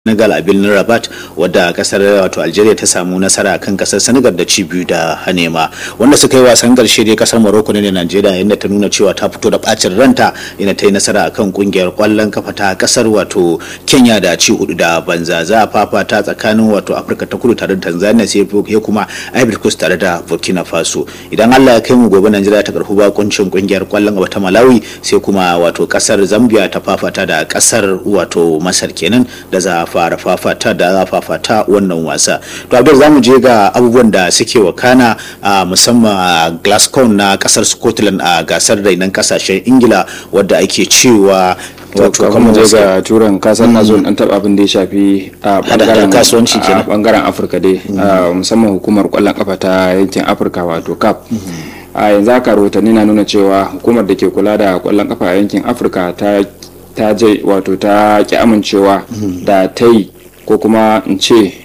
Senegal a birnin Rabat wadda kasar wato Algeria ta samu nasara kan kasar Senegal da ci biyu da hanema wanda suka yi wasan karshe dai kasar Morocco ne da Najeriya inda ta nuna cewa ta fito da bacin ranta inda ta yi nasara akan kungiyar kwallon kafa ta kasar wato Kenya da ci hudu da banza za a fafata tsakanin wato Afirka ta kudu tare da Tanzania sai ya kuma Ivory Coast tare da Burkina Faso idan Allah ya kai mu gobe Najeriya ta karfi bakuncin kungiyar kwallon kafa ta Malawi sai kuma wato kasar Zambia ta fafata da kasar wato Masar kenan da za fara fafata da za fafata wannan wasa to abdul zamu je ga abubuwan da suke wakana a musamman a glasgow na kasar scotland a gasar rainan kasashen ingila wadda ake cewa wato kafin je ga turan kasan na zo dan taba abin da ya shafi a bangaren kasuwanci kenan bangaren afirka dai musamman hukumar kwallon kafa ta yankin afirka wato cap a yanzu haka rahotanni na nuna cewa hukumar da ke kula da kwallon kafa a yankin afirka ta ta je wato ta ki amincewa da ta yi ko kuma in ce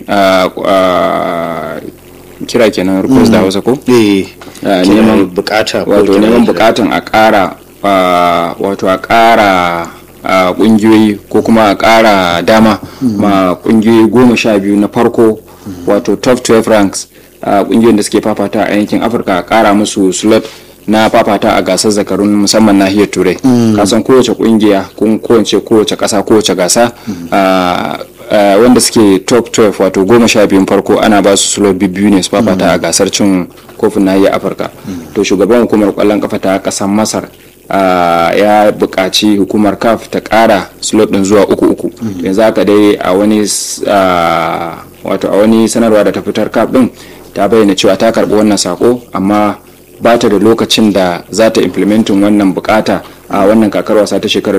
kira kenan request da hausa ko? neman bukata wato neman bukatan a kara wato a kara kungiyoyi ko kuma a kara dama ma kungiyoyi goma sha biyu na farko wato top 12 ranks kungiyoyin da suke fafata a yankin afirka a kara musu slot na fafata a gasar zakarun musamman nahiyar turai kasan kowace kungiya kun kowace kowace kasa kowace gasa wanda suke top 12 wato goma sha biyun farko ana ba su slot biyu ne su fafata a gasar cin kofin nahiyar afirka to shugaban hukumar kwallon kafa ta kasar masar ya buƙaci hukumar caf ta ƙara slot ɗin zuwa uku uku yanzu haka dai a wani wato a wani sanarwa da ta fitar caf ɗin ta bayyana cewa ta karɓi wannan sako amma ba ta da lokacin da za ta implementin wannan bukata a wannan kakar wasa ta shekarar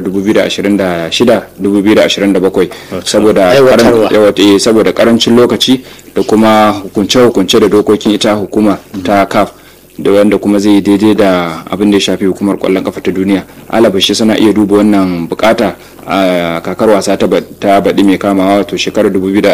2026-2027 saboda saboda karancin lokaci da kuma hukunce-hukunce da dokokin ita hukuma ta caf da wanda kuma zai daidai da abin da ya shafi hukumar kwallon kafa ta duniya alabashi suna iya duba wannan bukata a kakar wasa ta baɗi mai kamawa wato shekarar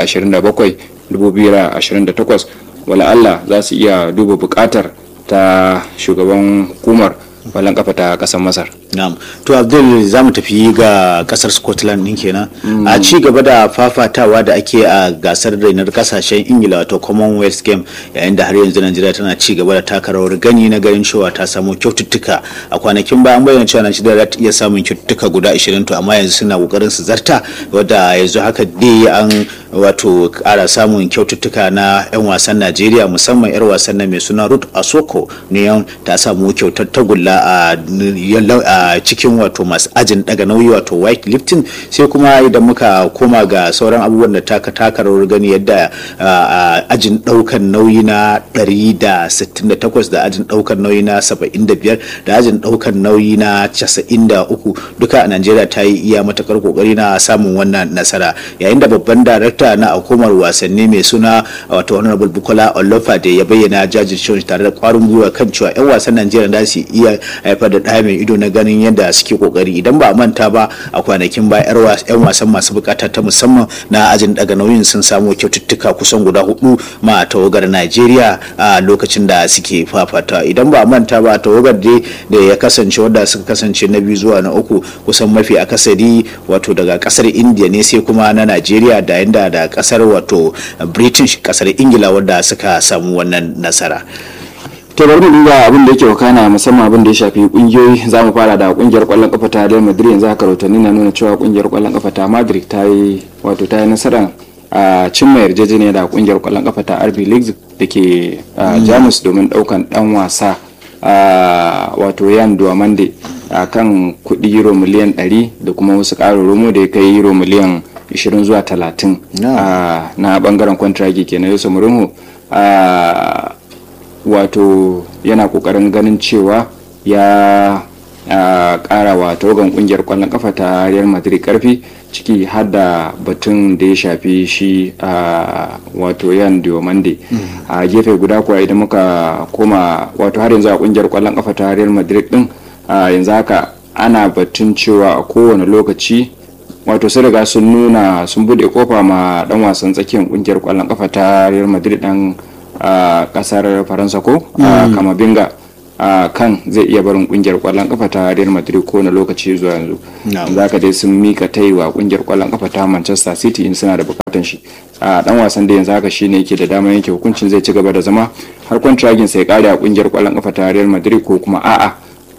2027-2028 wala Allah za su iya duba bukatar ta shugaban hukumar kwallon kafa ta kasar masar Na'am. To Abdul za mu tafi ga kasar Scotland din kenan. A ci gaba da fafatawa da ake a gasar rainar kasashen Ingila wato Commonwealth Game yayin da har yanzu Najeriya tana ci gaba da taka rawar gani na ganin cewa ta samu kyaututtuka. A kwanakin baya an bayyana cewa Najeriya za ta iya samun kyaututtuka guda 20 to amma yanzu suna kokarin su zarta wadda yanzu haka dai an wato kara samun kyaututtuka na 'yan wasan Najeriya musamman 'yar wasan na mai suna Ruth Asoko ne ta samu kyautar tagulla a a cikin wato masu ajin daga nauyi wato white lifting sai kuma idan muka koma ga sauran abubuwan da taka taka rawar gani yadda ajin daukan nauyi na 168 da ajin daukan nauyi na 75 da ajin daukan nauyi na 93 duka a Najeriya ta yi iya matakar kokari na samun wannan nasara yayin da babban darakta na hukumar wasanni mai suna wato honorable Bukola Olofade ya bayyana jajircewa tare da kwarin gwiwa kan cewa 'yan wasan Najeriya za su iya haifar da ɗaya mai ido na ganin yadda suke kokari idan ba a manta ba a kwanakin ba yan wasan masu bukata ta musamman na ajin daga nauyin sun samu kyaututtuka kusan guda hudu ma tawagar Najeriya a lokacin da suke fafata idan ba a manta ba tawagar dai da ya kasance wadda suka kasance na biyu zuwa na uku kusan mafi akasari wato daga kasar India ne sai kuma na Najeriya da yanda da kasar wato British kasar Ingila wadda suka samu wannan nasara. to bari mu duba abin da yake wakana musamman abin da ya shafi kungiyoyi za mu fara da kungiyar kwallon kafa ta Real Madrid yanzu haka rahotanni na nuna cewa kungiyar kwallon kafa ta Madrid ta yi wato ta yi nasara a cimma yarjejeniya da kungiyar kwallon kafa ta RB Leipzig da ke Jamus domin daukan dan wasa wato Yan Duamande a kan kudi euro miliyan 100 da kuma wasu ƙarin romo da ya kai euro miliyan 20 zuwa 30 na bangaren kwantiragi kenan Yusuf Mourinho wato yana kokarin ganin cewa ya kara wa tawagan kungiyar kwallon kafa ta real madrid karfi ciki har da batun da ya shafi shi wato yan diomande a gefe guda kuwa idan muka koma wato har yanzu a kungiyar kwallon kafa ta real madrid din yanzu haka ana batun cewa a kowane lokaci wato sun riga sun nuna sun bude kofa ma dan wasan tsakiyar kungiyar kwallon kafa ta real madrid dan a kasar faransa ko a kamabinga a kan zai iya barin kungiyar kwallon kafa ta Real Madrid ko na lokaci zuwa yanzu za ka dai sun mika ta wa kungiyar kwallon kafa ta Manchester City in suna da bukatan shi a dan wasan da yanzu haka shine yake da damar yanke hukuncin zai ci gaba da zama har kwantiragin sai kare a kungiyar kwallon kafa ta Real Madrid ko kuma a'a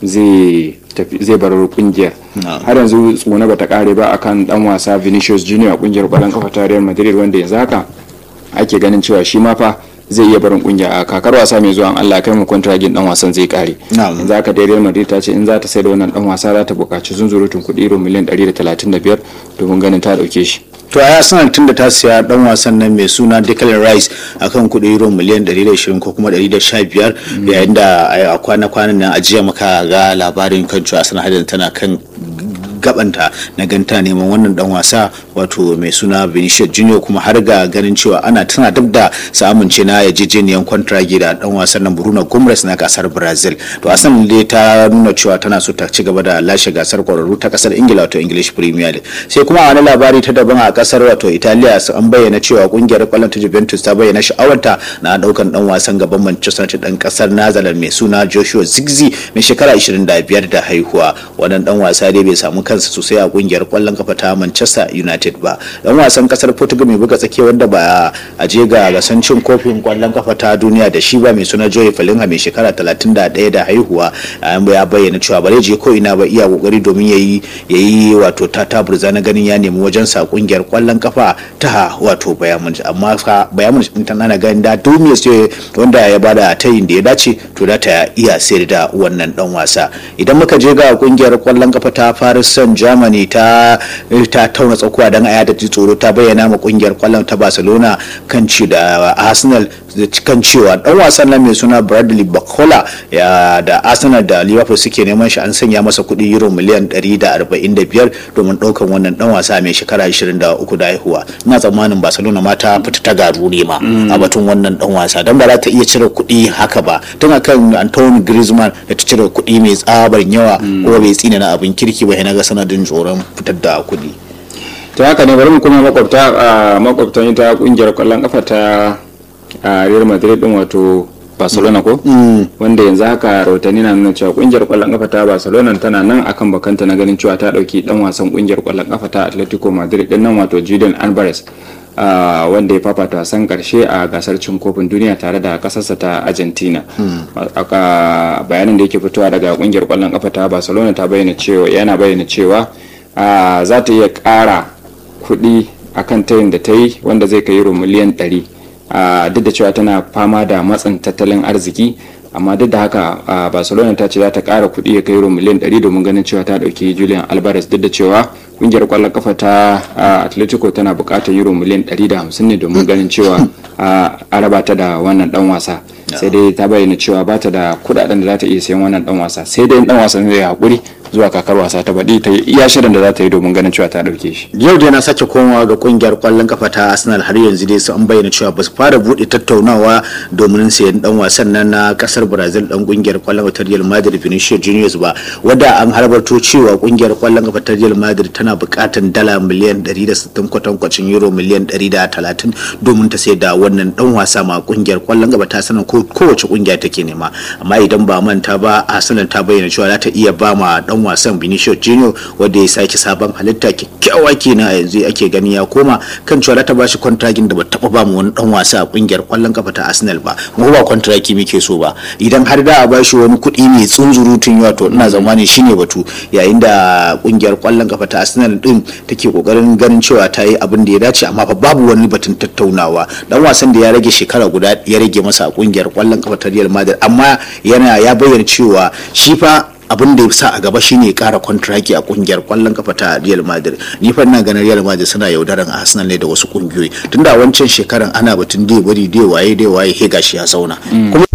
zai zai bar kungiyar har yanzu tsona bata kare ba akan dan wasa Vinicius Junior a kungiyar kwallon kafa ta Real Madrid wanda yanzu haka ake ganin cewa shi ma fa zai iya barin kungiya a kakar wasa mai zuwa Allah kai mu kontragin dan wasan zai kare yanzu haka dai Real Madrid ta ce in za ta sai da wannan dan wasa za ta buƙaci zunzurutun kuɗi euro miliyan 135 domin ganin ta dauke shi to a sanar tun da ta siya dan wasan nan mai suna Declan Rice akan kuɗi euro miliyan 120 ko kuma 115 yayin da a kwana-kwanan nan a jiya muka ga labarin kan cewa Arsenal hadin tana kan gabanta na ganta neman wannan dan wasa wato mai suna Vinicius Junior kuma har ga ganin cewa ana tana duk da samun ce na yarjejeniyar kwantragi da dan wasan nan Bruno Gomes na kasar Brazil to Arsenal dai ta nuna cewa tana so ta ci gaba da lashe gasar kwararru ta kasar Ingila wato English Premier League sai kuma a wani labari ta daban a kasar wato Italiya an bayyana cewa kungiyar kwallon ta Juventus ta bayyana sha'awarta na daukan dan wasan gaban Manchester United dan kasar Netherlands mai suna Joshua Zigzi mai shekara 25 da haihuwa wannan dan wasa dai bai samu kansa sosai a kungiyar kwallon kafa ta Manchester United ba dan wasan kasar Portugal mai buga tsakiya wanda ba a je ga gasan cin kofin kwallon kafa ta duniya da shi ba mai suna Joey Falinha mai shekara 31 da haihuwa ya bayyana cewa bare je ko ina ba iya kokari domin yayi yayi wato ta taburza na ganin ya nemi wajen sa kungiyar kwallon kafa ta wato Bayern Munich amma fa Bayern Munich din tana ganin da Dumia sai wanda ya bada tayin da ya dace to da ta iya sayar da wannan dan wasa idan muka je ga kungiyar kwallon kafa ta Paris Saint Germany ta ta tauna tsakuwa dan aya da tsoro ta bayyana ma kungiyar kwallon ta Barcelona kan ci da Arsenal kan cewa dan wasan nan mai suna Bradley Bacola ya da Arsenal da Liverpool suke neman shi an sanya masa kuɗi euro miliyan 145 domin ɗaukan wannan dan wasa mai shekara 23 da haihuwa ina tsammanin Barcelona ma ta fita ta garu ne ma a batun wannan dan wasa dan ba za ta iya cire kuɗi haka ba tun akan Antoine Griezmann da ta cire kuɗi mai tsabar yawa ko bai tsina na abin kirki ba na ga sanadin tsoron fitar da kuɗi ta haka ne bari mu kuma makwabta makwabtan ita kungiyar kwallon kafa ta Real Madrid din wato Barcelona ko wanda yanzu haka rahotanni na nuna cewa kungiyar kwallon kafa ta Barcelona tana nan akan bakanta na ganin cewa ta dauki dan wasan kungiyar kwallon kafa ta Atletico Madrid din nan wato Julian Alvarez wanda ya fafata wasan karshe a gasar cin kofin duniya tare da kasarsa ta Argentina aka bayanin da yake fitowa daga kungiyar kwallon kafa ta Barcelona ta bayyana cewa yana bayyana cewa za ta iya kara kuɗi akan tayin da ta yi wanda zai kai euro miliyan 100 duk da cewa tana fama da matsin tattalin arziki amma duk da haka barcelona ta ce za ta kara kuɗi ya kai euro miliyan 100 domin ganin cewa ta ɗauki julian alvarez duk da cewa kungiyar kwallon kafa ta atletico tana buƙatar euro miliyan 150 ne domin ganin cewa a raba ta da wannan dan wasa sai dai ta bayyana cewa ba ta da kudaden da za ta iya sayan wannan dan wasa sai dai dan wasan zai hakuri zuwa kakar wasa ta baɗi ta iya shirin da za ta yi domin ganin cewa ta ɗauke shi. Yau dai na sake komawa ga kungiyar kwallon kafa ta Arsenal har yanzu dai an bayyana cewa ba su fara buɗe tattaunawa domin sayan dan wasan nan na kasar Brazil dan kungiyar kwallon kafa ta Real Madrid Vinicius Juniors ba wanda an harbarto cewa kungiyar kwallon kafa ta Real Madrid tana buƙatar dala miliyan 160 kwatankwacin euro miliyan 130 domin ta sayar da wannan dan wasa ma kungiyar kwallon kafa ta sanar ko kowace kungiya take nema amma idan ba manta ba Arsenal ta bayyana cewa za ta iya ba ma dan wasan Vinicius Junior wanda ya sake sabon halitta kyakkyawa kenan a yanzu ake gani ya koma kan cewa ta bashi kwantragin da ba taba ba mu wani dan wasa a kungiyar kwallon kafa ta Arsenal ba mu ba kwantraki muke so ba idan har da a bashi wani kuɗi mai tsunzurutun yawa to ina zamanin shine batu yayin da kungiyar kwallon kafa ta Arsenal din take kokarin ganin cewa ta yi abin da ya dace amma fa babu wani batun tattaunawa dan wasan da ya rage shekara guda ya rage masa a kungiyar kwallon kafa ta Real Madrid amma yana ya bayyana cewa shi fa abin da ya sa a gaba shine kara kwantiraki a kungiyar kwallon kafa ta Real Madrid ni fa ina ganin Real Madrid suna yaudaran Arsenal ne da wasu kungiyoyi tunda a wancan shekaran ana batun dai bari dai waye dai waye he gashi ya zauna kuma